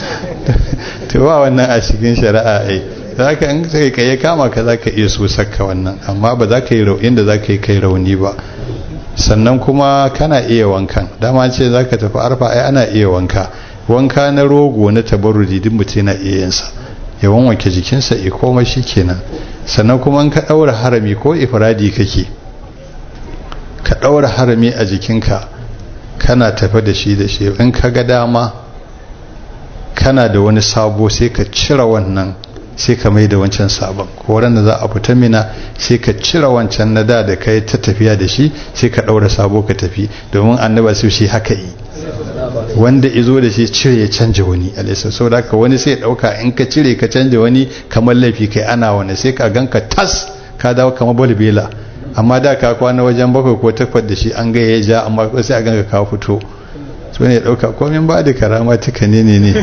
to ba wannan a cikin shari'a ai za ka in sai ka ya kama ka za ka iya so saka wannan amma ba za ka yi raunin da za ka yi kai rauni ba sannan kuma kana iya wankan dama ce za ka tafi arfa ai ana iya wanka wanka na rogo na tabarruji duk mutum na iya yinsa ya wanke jikinsa ya koma shi kenan sannan kuma in ka ɗaura harami ko ifradi kake ka ɗaura harami a jikinka kana tafi da shi da shi in ka ga dama kana da wani sabo sai ka cire wannan sai ka mai da wancan sabon ko da za a fita mina sai ka cire wancan na da da kai ta tafiya da shi sai ka ɗaura sabo ka tafi domin annaba su shi haka yi wanda izo da shi cire ya canja wani alisa sau da haka wani sai ɗauka in ka cire ka canja wani kamar laifi kai ana wani sai ka ganka tas ka dawo kamar balbela amma da ka kwana wajen bakwai ko takwas da shi an ga ya ja amma sai a ganka ka fito so ne ɗauka komin ba da karama tuka ne ne ne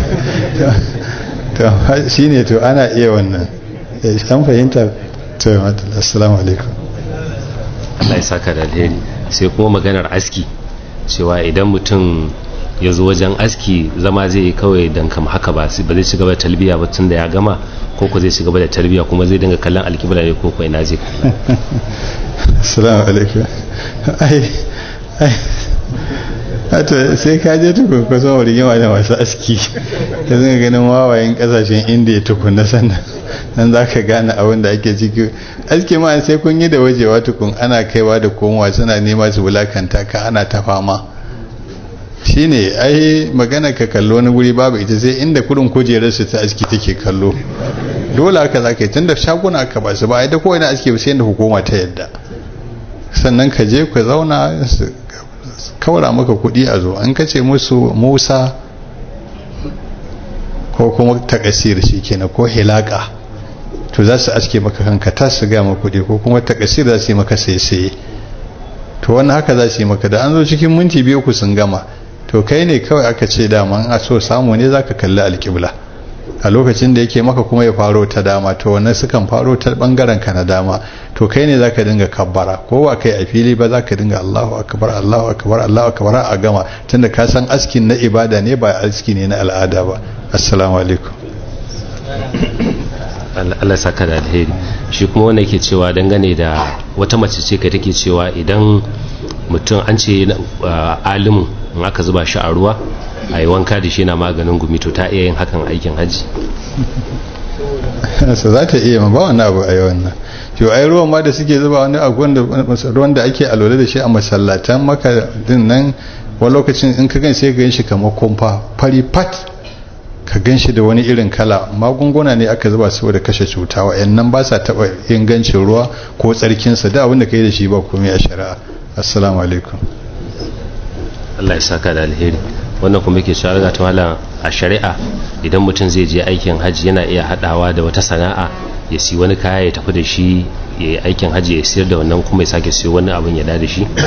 to shi ne to ana iya wannan an fahimta to assalamu alaikum Allah ya saka da alheri sai kuma maganar aski cewa idan mutum ya zo wajen aski zama zai yi kawai dan kama haka ba ba zai shiga da talbiya ba tun da ya gama ko ko zai shiga da talbiya kuma zai dinga kallon alkibla ne ko ko ina zai kalla assalamu alaikum ai ai hata sai ka je tukun kusan wurin yawa da masu aski ka zanga ganin wawayen kasashen indiya tukun na sannan nan za ka gane abin da ake ciki aski ma sai kun yi da wajewa tukun ana kaiwa da komowa suna nema su wulakanta ka ana ta fama shine ai magana ka kallo wani guri babu ita sai inda kudin kujerar su ta aski take kallo dole haka za ka yi tunda shaguna aka ba su ba ai da kowane aski ba sai inda hukuma ta yadda sannan ka je ku zauna kawara maka kudi a zo an kace musu musa ko kuma takasir shi kenan ko hilaka to za su aske maka kanka ta su gama kudi ko kuma takasir za su yi maka sai to wannan haka za su yi maka da an zo cikin minti biyu ku sun gama to kai ne kawai aka ce dama a so samu ne za ka kalli alƙibla a lokacin da yake maka kuma ya faro ta dama to wannan sukan faro ta bangaren ka na dama to kai ne zaka dinga kabbara ko ba kai a fili ba zaka dinga Allahu akbar Allahu akbar Allahu akbar a gama tunda ka san askin na ibada ne ba aski ne na al'ada ba assalamu alaikum Allah saka da alheri shi kuma wanda yake cewa dangane da wata mace ce ka take cewa idan mutum an ce alimin in aka zuba shi a ruwa a yi wanka da shi na maganin gumi to ta iya yin hakan aikin hajji sa za ta iya ma ba wani abu a yi wannan yau ai ruwan ma da suke zuba wani abu ruwan da ake alola da shi a masallatan maka din nan wani lokacin in ka gan sai ga shi kamar kumfa fari pat ka gan shi da wani irin kala magunguna ne aka zuba saboda kashe cuta wa'annan ba sa taɓa ingancin ruwa ko tsarkinsa da abin da ka yi da shi ba komai a shari'a assalamu alaikum Allah ya saka da alheri wannan kuma yake cewa ga tawala a shari'a idan mutum zai je aikin hajji yana iya hadawa da wata sana'a ya si wani kaya ya tafi da shi ya yi aikin hajji ya siyar da wannan kuma ya sake siyo wani abin ya da da shi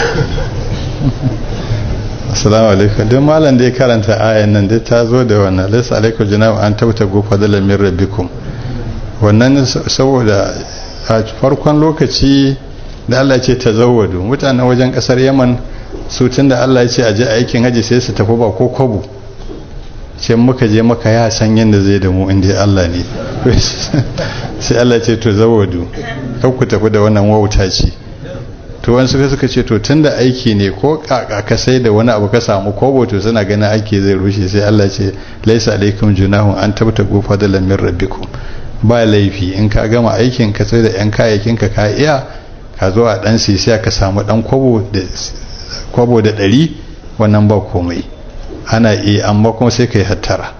assalamu alaikum don malam da ya karanta ayan nan dai ta zo da wannan laysa alaikum junahu an tauta go fadlan min rabbikum wannan saboda a farkon lokaci da Allah ce tazawwadu mutanen wajen kasar Yaman su tunda Allah ya ce a je aikin haji sai su tafi ba ko kwabo ce muka je maka ya san yadda zai da mu inda Allah ne sai Allah ce to zawadu kar ku tafi da wannan wauta ce to wani suka suka ce to tunda aiki ne ko ka sai da wani abu ka samu kobo to suna ganin aiki zai rushe sai Allah ce laisa alaikum junahun an tabta gofa da lamin rabbikum ba laifi in ka gama aikin ka sai da yan kayayyakin ka ka iya ka zo a dan sisiya ka samu dan kwabo da kwabo da ɗari wannan ba komai ana iya amma kuma sai ka yi hattara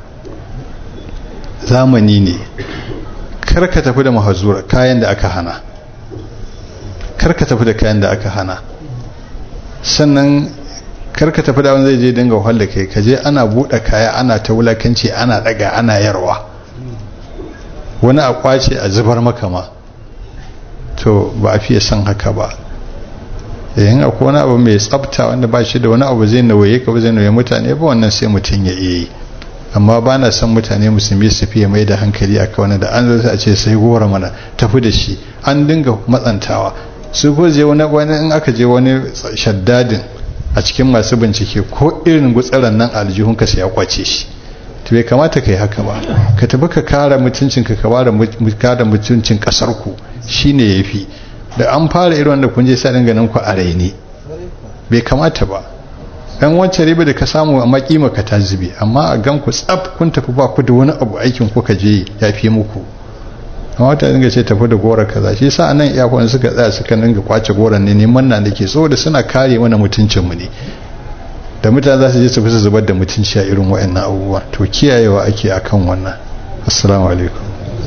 zamani ne kar ka tafi da mahazura kayan da aka hana kar ka tafi da kayan da aka hana sannan kar ka tafi da wani zai je dinga wahal da kai ka je ana buɗe kaya ana ta wulakanci ana ɗaga ana yarwa wani a kwace a zubar maka ma to ba a fiye son haka ba yayin akwai wani abu mai tsafta wanda ba shi da wani abu zai nawaye ka ba zai nawaye mutane ba wannan sai mutum ya iya yi amma ba na son mutane musulmi su fiye mai da hankali a kawai da an zo a ce sai gora mana tafi da shi an dinga matsantawa su ko je wani wani in aka je wani shaddadin a cikin masu bincike ko irin gutsaran nan aljihun ka sai ya kwace shi to bai kamata kai haka ba ka tafi ka kare mutuncin ka kare mutuncin kasar ku shine yafi da an fara irin wanda kun je sai dinga nan ku a raini bai kamata ba dan wancan riba da ka samu a makima ka ta zube amma a gan ku tsaf kun tafi ba ku da wani abu aikin ku ka je ya fi muku amma ta dinga ce tafi da gora kaza shi yasa anan iyakon suka tsaya suka dinga kwace goran ne neman na nake saboda suna kare mana mutuncin mu ne da mutane za su je su fi zubar da mutunci a irin waɗannan abubuwa to kiyayewa ake akan wannan assalamu alaikum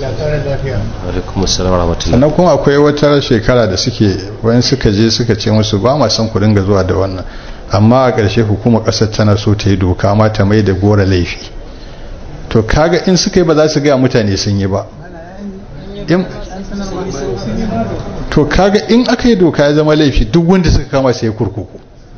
sannan kuma akwai wata shekara da suke wani suka je suka ce musu ba ma son ku dinga zuwa da wannan amma a ƙarshe hukumar ƙasar tana so ta yi doka amma ta mai da gora laifi to kaga in suka yi ba za su gaya mutane sun yi ba to kaga in aka yi doka ya zama laifi duk wanda suka kama sai kurkuku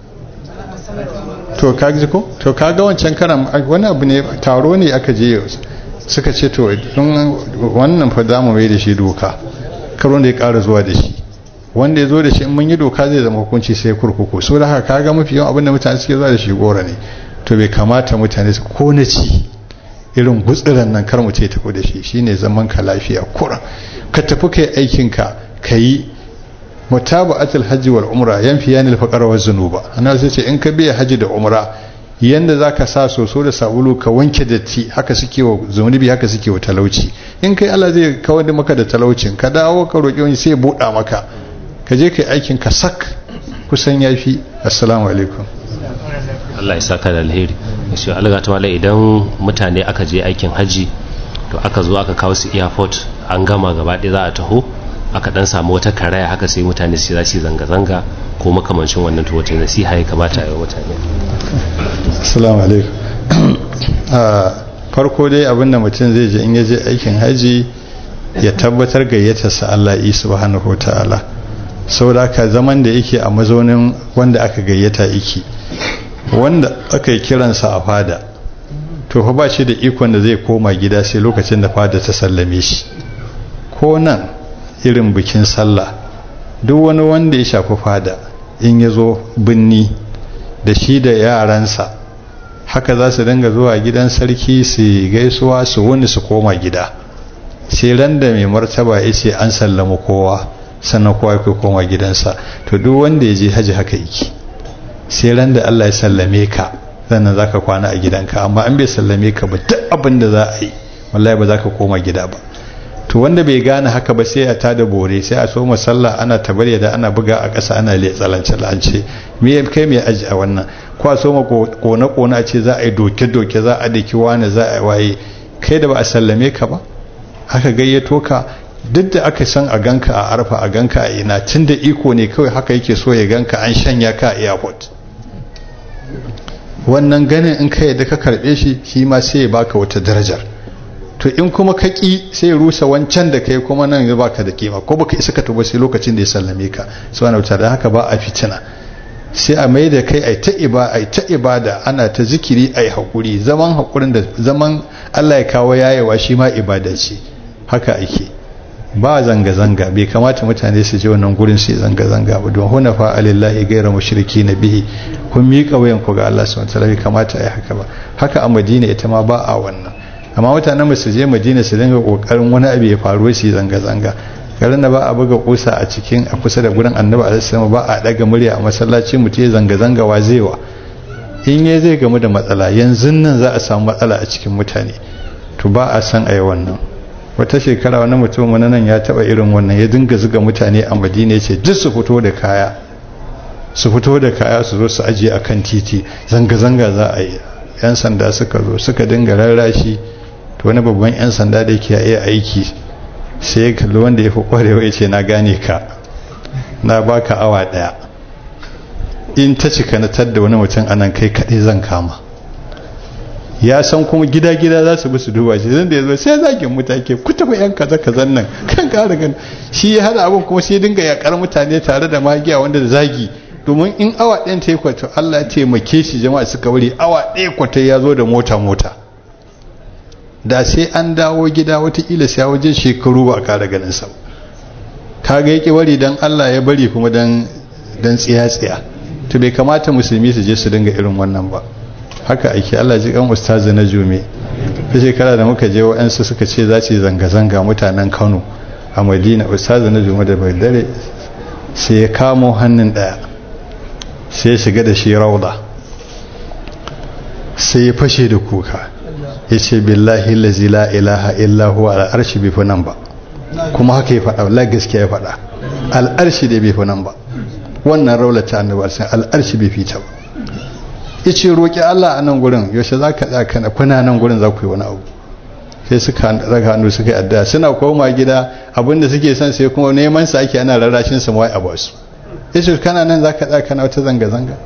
to kaga ko to kaga wancan karan wani abu ne taro ne aka je suka ce to wannan fa za mu mai da shi doka karo da ya ƙara zuwa da shi wanda ya zo da shi in mun yi doka zai zama hukunci sai kurkuku so da haka kaga mafi yawan abinda mutane suke zuwa da shi gora ne to bai kamata mutane su ko na ci irin gutsiran nan kar mu ce tafi da shi shine zaman ka lafiya kura ka tafi kai aikin ka kayi mutaba'atul hajji wal umra yanfi yanil faqar wa zunuba ana sai ce in ka biya haji da umra yanda zaka sa soso da sabulu ka wanke datti haka suke wa zunubi haka suke wa talauci in kai Allah zai kawar da maka da talaucin ka dawo ka roki wani sai ya buɗa maka ka je kai aikin ka sak kusan yafi assalamu alaikum Allah ya saka da alheri shi Allah ta wala idan mutane aka je aikin haji to aka zo aka kawo su airport an gama gaba ɗaya za a taho aka dan samu wata karaya haka sai mutane su za su zanga-zanga ko makamancin wannan to wata nasiha ya kamata a yi mutane assalamu alaikum farko dai abinda mutum zai je in ya je aikin haji ya tabbatar gayyatarsa Allah yi subhanahu wa ta'ala saboda haka zaman da yake a mazaunin wanda aka gayyata yake wanda aka yi kiransa a fada to fa ba shi da ikon da zai koma gida sai lokacin da fada ta sallame shi ko nan irin bikin sallah duk wani wanda ya shafi fada in ya zo binni da shi da yaransa haka za su dinga zuwa gidan sarki su gaisuwa su wuni su koma gida sai ran da mai martaba ya ce an sallama kowa sannan kowa ya koma gidansa to duk wanda ya je haji haka yake sai ran da Allah ya sallame ka sannan za ka kwana a gidanka amma an bai sallame ka ba duk abin da za a yi wallahi ba za ka koma gida ba to wanda bai gane haka ba sai a tada bore sai a so sallah ana tabarya da ana buga a ƙasa ana letsalance lance me kai me aji a wannan ko a so ma kone kone a ce za a yi doke doke za a daki wani za a waye kai da ba a sallame ka ba aka gayyato ka duk da aka san a ganka a arfa a ganka a ina tun da iko ne kawai haka yake so ya ganka an shanya ka a airport wannan ganin in ka yadda ka karbe shi shi ma sai ya baka wata darajar to in kuma ka ki sai ya rusa wancan da kai kuma nan ya baka da kima ko baka isa ka tuba sai lokacin da ya sallame ka subhanahu wa ta'ala haka ba a fitina sai a mai da kai ai ta iba ai ta ibada ana ta zikiri ai hakuri zaman hakurin da zaman Allah ya kawo yayewa shi ma ibada ce haka ake ba zanga-zanga bai kamata mutane su je wannan gurin su zanga-zanga ba don huna fa alillahi gaira mushriki na bihi kun miƙa wayan ku ga Allah subhanahu wataala bai kamata ai haka ba haka a Madina ita ma ba a wannan amma mutanen su je Madina su dinga kokarin wani abu ya faru su zanga-zanga garin da ba a buga kusa a cikin a kusa da gurin annabi alaihi ba a daga murya a masallaci mutum ya zanga-zanga wa zaiwa in ya zai gamu da matsala yanzu nan za a samu matsala a cikin mutane to ba a san ayi wannan wata shekara wani mutum wani nan ya taba irin wannan ya dinga zuga mutane a madina ya ce duk su fito da kaya su fito da kaya su zo su ajiye a kan titi zanga-zanga za a yi yan sanda suka zo suka dinga rarrashi to wani babban yan sanda da ke iya aiki sai ya kalli wanda ya fi kwarewa ya ce na gane ka na baka awa daya in ta cika na tadda wani mutum anan kai kaɗai zan kama ya san kuma gida-gida za su bi su duba shi zan da ya zo sai zagin mutake ku tafi yan kaza kazan nan kan ƙara gan shi ya hada abin kuma sai dinga yakar mutane tare da magiya wanda da zagi domin in awa ɗayan ta yi kwato Allah ya taimake shi jama'a suka wuri awa ɗaya kwato ya zo da mota-mota da sai an dawo gida watakila sai wajen shekaru ba a ƙara ganin sa kaga yake wari dan Allah ya bari kuma dan dan tsiya-tsiya to bai kamata musulmi su je su dinga irin wannan ba haka ake Allah ji kan ustazi na jume ta shekara da muka je wa'ansu suka ce za su zanga-zanga mutanen Kano a Madina ustazi na jume da dare sai ya kamo hannun daya sai ya shiga da shi rauda sai ya fashe da kuka ya ce billahi lazi la ilaha illa huwa al'arshi bai fi nan ba kuma haka ya faɗa la gaskiya ya faɗa al'arshi da bai fi nan ba wannan raulata annabi sai al'arshi bai fita ba yace roki Allah a nan gurin yaushe zaka tsaka na kuna nan gurin za ku yi wani abu sai suka daga hannu suka yi addu'a suna koma gida abinda suke son sai kuma neman sa ake ana rarrashin su wai a basu yace kana nan zaka tsaka na wata zanga zanga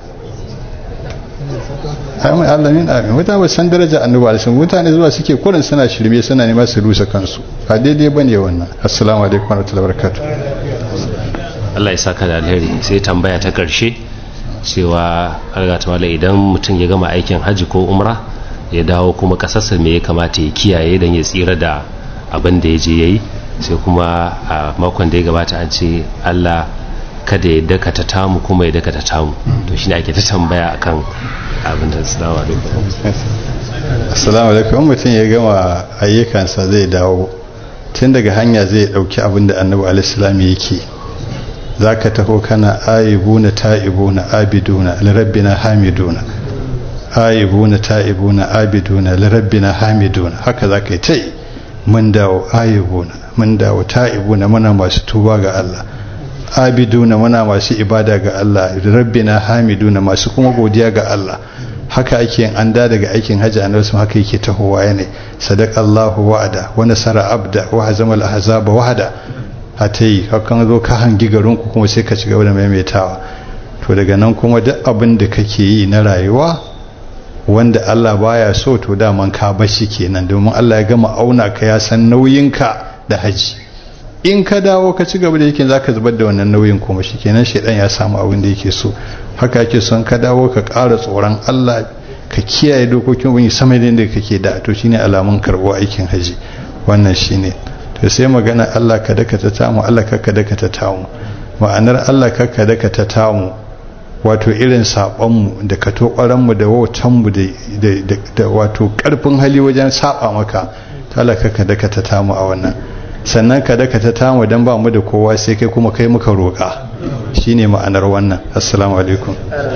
amin Allah min amin mutane san daraja annabi alaihi mutane zuwa suke kurin suna shirme suna neman su rusa kansu ba daidai bane wannan assalamu alaikum warahmatullahi wabarakatuh Allah ya saka da alheri sai tambaya ta karshe cewa algata wala idan mutum ya gama aikin hajji ko umra ya dawo kuma kasarsa me ya kamata ya kiyaye don ya tsira da abin da ya je ya yi sai kuma a makon da ya gabata an ce Allah kada ya dakata tamu kuma ya dakata tamu to shine ake ta tambaya akan abin da assalamu alaikum assalamu alaikum mutum ya gama ayyukansa zai dawo tun daga hanya zai dauki abin da annabi alaihi yake za ka taho kana aibuna ta'ibuna abiduna lirabbina hamiduna aibuna ta'ibuna abiduna lirabbina hamiduna haka za ka yi ta yi mun dawo aibuna mun dawo ta'ibuna muna masu tuba ga Allah abiduna muna masu ibada ga Allah lirabbina hamiduna masu kuma godiya ga Allah haka ake yin an da daga aikin hajji annabi sun haka yake tahowa yana sadaqallahu wa'ada wa nasara abda wa hazama al-ahzaba wahda a ta yi hakan zo ka hangi garinku kuma sai ka ci gaba da maimaitawa to daga nan kuma duk abin da kake yi na rayuwa wanda Allah baya so to daman ka bashi kenan domin Allah ya gama auna ka ya san nauyinka da haji in ka dawo ka ci gaba da yake zaka zubar da wannan nauyin kuma shikenan shedan ya samu abin da yake so haka yake son ka dawo ka ƙara tsoron Allah ka kiyaye dokokin wani sama da yadda kake da to shine alamun karɓo aikin haji wannan shine to sai magana Allah ka daka ta tamu Allah ka ka daka ta tamu ma'anar Allah ka ka daka ta tamu wato irin saɓonmu da ka to mu da wautanmu da wato ƙarfin hali wajen saɓa maka ta Allah ka ka daka ta tamu a wannan sannan ka daka ta tamu don ba mu da kowa sai kai kuma kai muka roƙa shine ma'anar wannan assalamu alaikum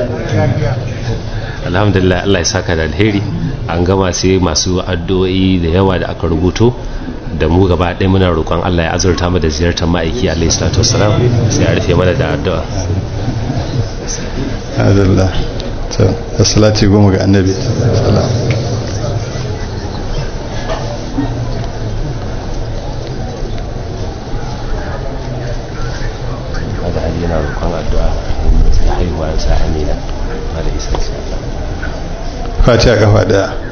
alhamdulillah Allah ya saka da alheri an gama sai masu addu'o'i da yawa da aka rubuto da mu gaba ɗaya muna roƙon Allah ya azurta mu da ziyartar ma'aiki alaihi salatu wassalam sai a rufe mana da addu'a adallah to salati goma ga annabi sallallahu roƙon addu'a da haihuwa sa amina ba da isa insha Allah fatiha kafa daya